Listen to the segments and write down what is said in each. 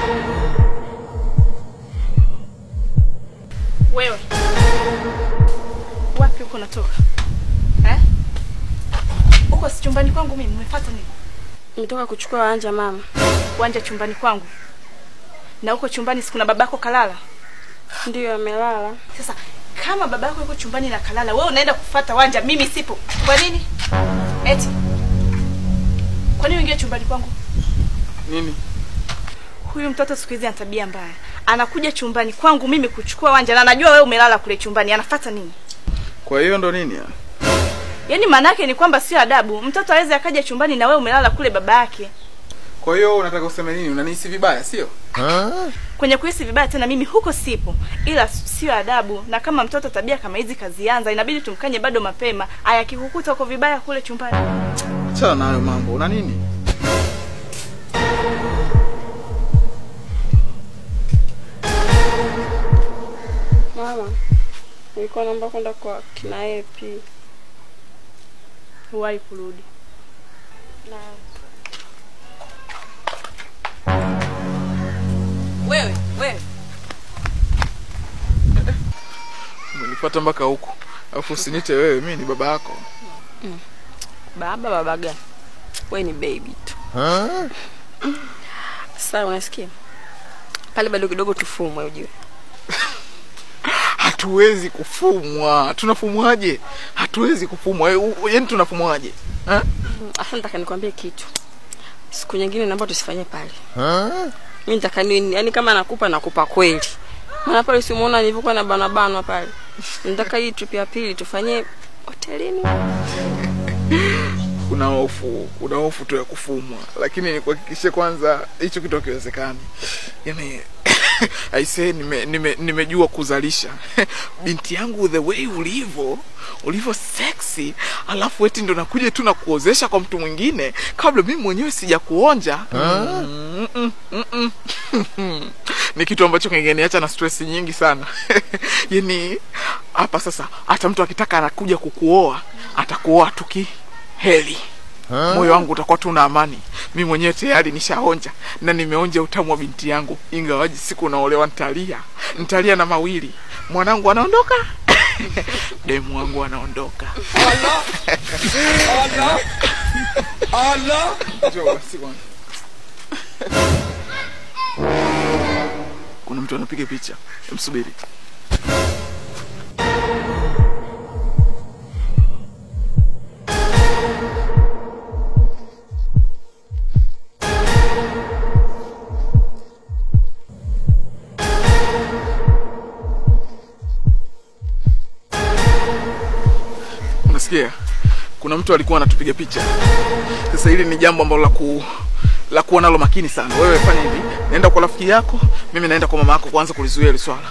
Wewe wapi huko natoka eh? Uko si chumbani kwangu mimi, umefuata nini? Nimetoka kuchukua wanja mama. Wanja chumbani kwangu, na huko chumbani si kuna babako kalala? Ndiyo amelala. Sasa kama babako yuko chumbani na kalala, wewe unaenda kufuata wanja, mimi sipo. Kwa nini? Eti kwa nini uingie chumbani kwangu? Nini? Huyu mtoto siku hizi ana tabia mbaya, anakuja chumbani kwangu mimi kuchukua wanja, na anajua wewe umelala kule chumbani. Anafuata nini? Kwa hiyo ndo nini ya? Yaani maana yake ni kwamba sio adabu, mtoto aweze akaja chumbani na wewe umelala kule baba yake. Kwa hiyo unataka useme nini? Unanihisi vibaya, sio? Kwenye kuhisi vibaya tena, mimi huko sipo, ila sio adabu. Na kama mtoto tabia kama hizi kazianza, inabidi tumkanye bado mapema. Aya, akikukuta uko vibaya kule chumbani, Achana na hayo mambo. Una nini? Mama, nilikuwa naomba kwenda kwa kina Epi. huwahi kurudi. Na Wewe wewe, Umenipata mpaka huku. Alafu usinite wewe, mimi ni baba yako. baba baba gani? Wewe ni baby tu. Sasa unasikia? Pale bado kidogo tufumwe ujue. Hatuwezi kufumwa. Tunafumwaje? Hatuwezi kufumwa. Eh, u- Yaani tunafumwaje? Ha? Asa nataka nikwambie kitu. Siku nyingine naomba tusifanye pale. Mimi nataka ni yani kama nakupa nakupa kweli. Maana pale si umeona nilivyokuwa na bana bana pale. Nataka hii trip ya pili tufanye hotelini. Una hofu, una hofu tu ya kufumwa, lakini nikuhakikishe kwanza hicho kitu hakiwezekani. Yaani aisee, nime, nime, nimejua kuzalisha binti yangu, the way ulivyo ulivyo sexy, alafu eti ndo nakuja tu na kuozesha kwa mtu mwingine kabla mimi mwenyewe sija kuonja. Mm, mm, mm, mm. ni kitu ambacho kingeniacha na stress nyingi sana yani hapa sasa, hata mtu akitaka anakuja kukuoa atakuoa tuki heli moyo wangu utakuwa tu na amani. Mi mwenyewe tayari nishaonja na nimeonja utamu wa binti yangu, ingawaji siku naolewa ntalia, ntalia na mawili, mwanangu anaondoka demu wangu anaondoka. Njoo basi kwanza. Kuna mtu anapiga picha, msubiri. Unasikia? Kuna mtu alikuwa anatupiga picha. Sasa hili ni jambo ambalo la ku la kuwa nalo makini sana. Wewe fanya hivi, naenda kwa rafiki yako, mimi naenda kwa mama yako kuanza kulizuia hili swala.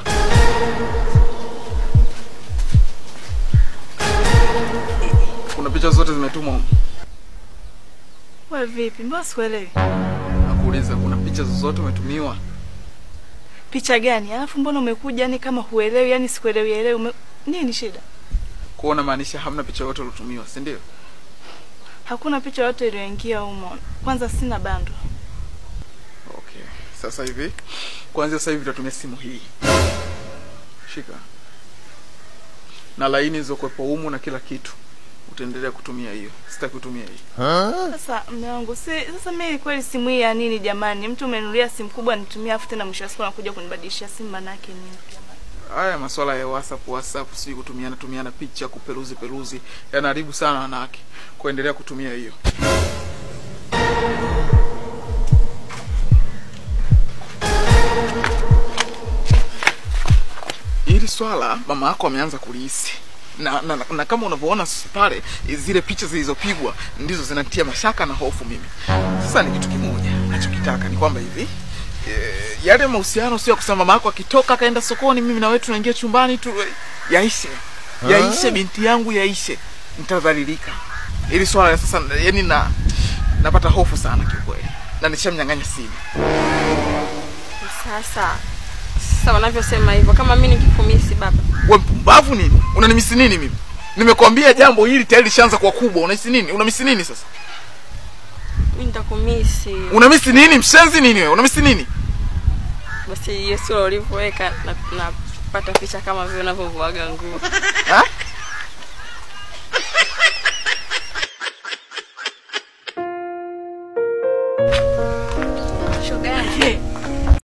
Kuna picha zote zimetumwa humu. wewe vipi? Mbona sikuelewi? Nakuuliza, kuna picha zozote umetumiwa? Picha gani? Alafu mbona umekuja yani kama huelewi, yani sikuelewi elewi. Ume... Nini shida? Kuona maanisha hamna picha yoyote uliotumiwa, si ndio? Hakuna picha yote iliyoingia humo. Kwanza sina bando. Okay. Sasa hivi kuanzia sasa hivi tutatumia simu hii. Shika. Na laini zilizokuwepo humu na kila kitu. Utaendelea kutumia hiyo. Sitaki kutumia hii. Sasa mme wangu, si sasa mimi kweli simu hii ya nini jamani? Mtu umenunulia simu kubwa nitumie, afu tena mwisho wa siku anakuja kunibadilishia simu, maana yake nini jamani? Haya masuala ya WhatsApp, WhatsApp sijui kutumiana tumiana picha, kuperuzi peruzi yanaharibu sana wanawake. Kuendelea kutumia hiyo. Hili swala mama yako ameanza kulihisi na, na, na, na kama unavyoona s- pale zile picha zilizopigwa ndizo zinatia mashaka na hofu mimi. Sasa ni kitu kimoja nachokitaka ni kwamba hivi e, yale mahusiano sio ya kusema mama yako akitoka akaenda sokoni, mimi na wewe tunaingia chumbani tu, eh, yaishe yaishe, binti yangu yaishe, nitadhalilika. Ili swala la sasa, yani na napata hofu sana kiukweli, na nishamnyang'anya simu. Sasa sasa wanavyosema hivyo, kama mimi nikikumisi baba, We mpumbavu nini? Unanimisi nini mimi? Nimekwambia jambo hili tayari lishaanza kuwa kubwa. Unahisi nini? Unamisi nini sasa? mimi nitakumisi. Unamisi nini? Mshenzi nini wewe? Unamisi nini? basi hiyo sura ulivyoweka na napata picha kama vile unavyovuaga nguo Ha? shoga yangu